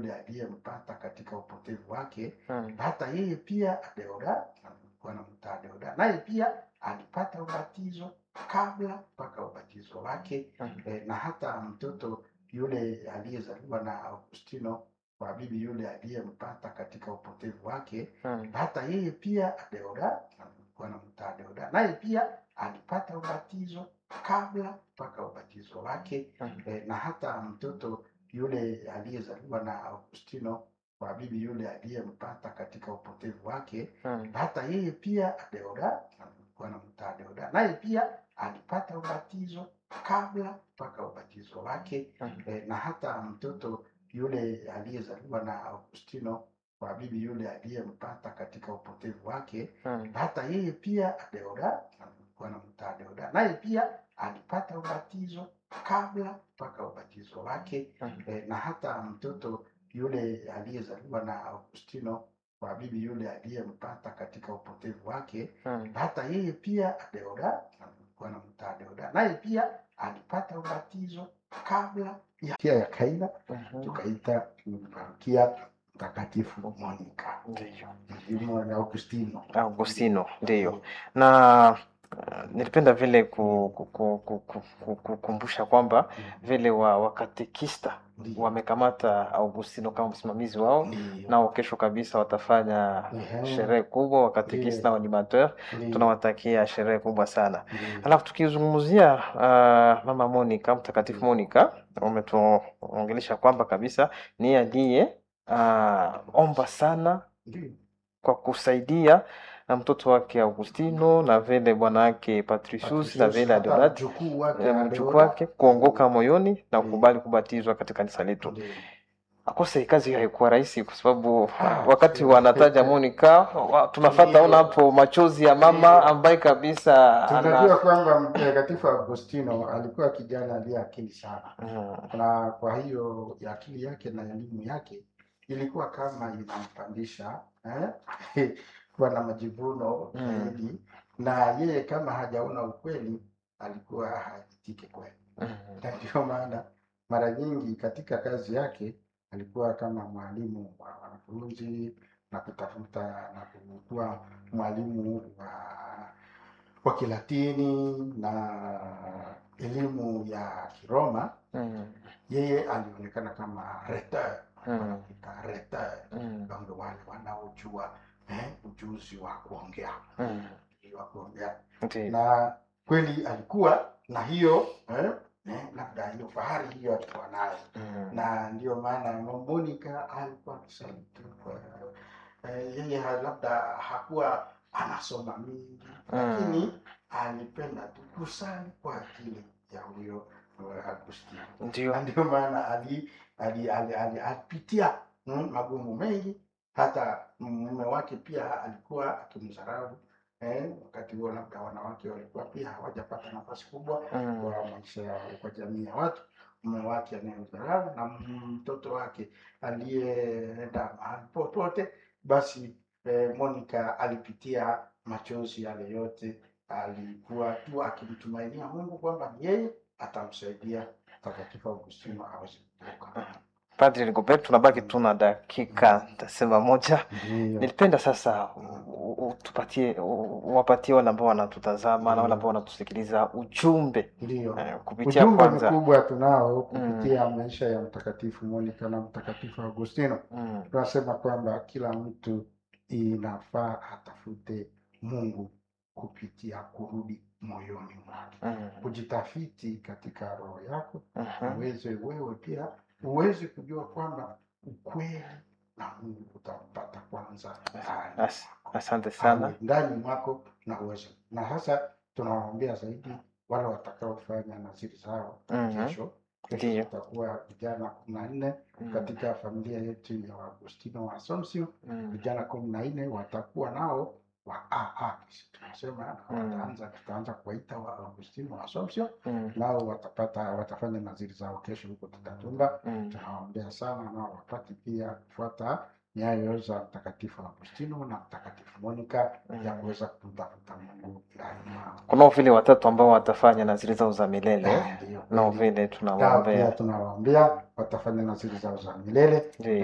yule aliyempata katika upotevu wake Mm. hata yeye pia Deoda alikuwa anamtaa Deoda, naye pia alipata ubatizo kabla mpaka ubatizo wake Mm. e, na hata mtoto yule aliyezaliwa na Augustino kwa bibi yule aliyempata katika upotevu wake Mm. hata yeye pia Deoda alikuwa anamtaa Deoda, naye pia alipata ubatizo kabla mpaka ubatizo wake Mm. e, na hata mtoto yule aliyezaliwa na Augustino kwa bibi yule aliyempata katika upotevu wake Mm. hata yeye pia Deoda alikuwa anamtaa Deoda, naye pia alipata ubatizo kabla mpaka ubatizo wake Mm. e, na hata mtoto yule aliyezaliwa na Augustino kwa bibi yule aliyempata katika upotevu wake Mm. hata yeye pia Deoda alikuwa anamtaa Deoda, naye pia alipata ubatizo kabla mpaka ubatizo wake Mm. e, na hata mtoto yule aliyezaliwa na Augustino kwa bibi yule aliyempata katika upotevu wake Mm. hata yeye pia Deoda alikuwa anamtaa Deoda, naye pia alipata ubatizo kabla ya pia ya Kaina, Mhm. tukaita parokia Mtakatifu Monica Ndiyo. Mjimo na Augustino. Augustino, ndiyo. Na uh, nilipenda vile ku- ku- ku- ku- ku- ku- kukumbusha kwamba vile wa wakatekista Ndiyo. wamekamata Augustino kama msimamizi wao, Ndiyo. nao kesho kabisa watafanya Ehe. sherehe kubwa wakatekista na animateur. Ndiyo. Tunawatakia sherehe kubwa sana. Ndiyo. Alafu tukizungumzia uh, mama Monica, mtakatifu Monica, umetuongelesha kwamba kabisa ni aliye uh, omba sana Ndiyo. kwa kusaidia na mtoto wake Augustino na vile bwana wake Patricius na vile Hata Adeodat mjukuu wake eh, Adeodat. mjukuu wake kuongoka moyoni na Ndiyo. kukubali kubatizwa katika kanisa letu. Ndiyo. Akose kazi hiyo haikuwa rahisi kwa sababu Ah, wakati sio. wanataja Monica wa- tunafata Ndiyo. ona hapo machozi ya mama Ndiyo. ambaye kabisa Tunajua ana kwamba Mtakatifu Agostino alikuwa kijana aliye akili sana, Mm, na kwa hiyo ya akili yake na elimu yake ilikuwa kama inampandisha eh? kuwa na majivuno Mm. zaidi, na yeye kama hajaona ukweli alikuwa hajitike kweli, mm, na ndio maana mara nyingi katika kazi yake alikuwa kama mwalimu wa wanafunzi na kutafuta na kuwa mwalimu wa wa Kilatini na elimu ya Kiroma. mm, Yeye alionekana kama rhetor, Mm. wanaita rhetor, mm, ndio wale wanaojua eh, ujuzi wa kuongea mm. wa kuongea Ndiyo. na kweli alikuwa na hiyo eh, eh, labda hiyo fahari hiyo alikuwa nayo Mm, na ndio maana Monica alikuwa msaliti kwa eh, yeye ha- labda hakuwa anasoma mingi Mm. lakini alipenda tu kusali kwa ajili ya huyo eh, Agustino Ndiyo. na ndio maana ali, ali, ali, ali, alipitia mm, magumu mengi hata mume wake pia alikuwa akimdharau eh, wakati huo labda wanawake walikuwa pia hawajapata nafasi kubwa Mm, kwa maisha yao kwa jamii ya watu mume wake anayemdharau na mtoto wake aliyeenda mahali popote basi eh, Monica alipitia machozi yale yote alikuwa tu akimtumainia Mungu kwamba ni yeye atamsaidia Mtakatifu Augustino aweze kutoka. Padri Rigobert, tunabaki tuna dakika tasema moja. Ndiyo. Nilipenda sasa u- u- tupatie u- uwapatie wale ambao wanatutazama na wale ambao wanatusikiliza ujumbe Ndiyo. eh, kupitia Ujumbe kwanza mkubwa tunao kupitia maisha ya Mtakatifu Monica na Mtakatifu Augustino. mm, tunasema kwamba kila mtu inafaa atafute Mungu kupitia kurudi moyoni mwake, mm, kujitafiti katika roho yako, mhm, uweze wewe pia uweze kujua kwamba ukweli na Mungu utampata kwanza ndani As- mwako. asante sana. Awe ndani mwako na uweze na hasa tunawaombea zaidi wale watakaofanya naziri zao Mhm. kesho. Kesho Ndiyo. tutakuwa vijana kumi na nne Mm, katika familia yetu ya Agustino wa Assumption mm, vijana kumi na nne watakuwa nao wa AA sisi tunasema na Mm. wataanza tutaanza kuwaita wa Agustino wa Assumption mm, nao watapata watafanya naziri zao kesho huko Tutatumba. mm. Tunawaombea sana nao wapate pia kufuata nyayo za Mtakatifu Agustino na Mtakatifu Monica ya Mm. kuweza kumtafuta Mungu ndani mwao. Kunao vile watatu ambao watafanya naziri zao za milele, Ah, ndiyo nao kweli. vile Nao pia tunawaombea. tunawaombea watafanya naziri zao za milele Ndiyo.